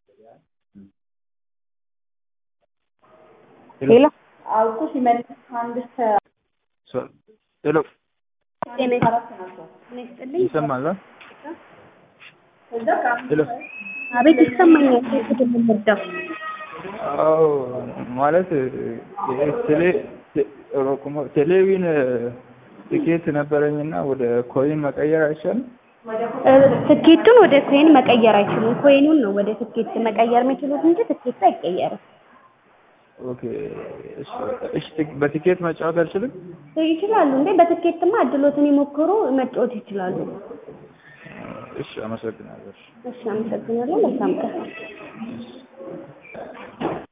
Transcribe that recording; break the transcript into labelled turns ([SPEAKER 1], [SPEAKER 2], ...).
[SPEAKER 1] ሄሎ
[SPEAKER 2] አውቁ ሲመልስ አንድ እስከ
[SPEAKER 3] ሄሎ
[SPEAKER 1] ጤና
[SPEAKER 2] አራት ናቸው።
[SPEAKER 1] ይስጥልኝ።
[SPEAKER 3] ይሰማል? አ?
[SPEAKER 2] ከዛ ከአምስት
[SPEAKER 3] ሄሎ
[SPEAKER 1] አቤት ይሰማኛል። ሴት የምንወደው
[SPEAKER 3] አዎ ማለት ይሄ ቴሌ ቴ- ኦሮሞ- ቴሌቪዥን ትኬት ነበረኝና ወደ ኮይን መቀየር አይቻልም?
[SPEAKER 1] እ፣ ትኬቱን ወደ ኮይን መቀየር አይችሉም። ኮይኑን ነው ወደ ትኬት መቀየር የሚችሉት እንጂ ትኬቱ አይቀየርም።
[SPEAKER 3] ኦኬ እሺ እሺ ት- በቲኬት መጫወት አልችልም?
[SPEAKER 1] ይችላሉ እንዴ? በትኬትማ እድሎትን ይሞክሩ፣ መጫወት ይችላሉ።
[SPEAKER 3] እሺ አመሰግናለሁ።
[SPEAKER 1] እሺ፣ አመሰግናለሁ። መልካም ቀን።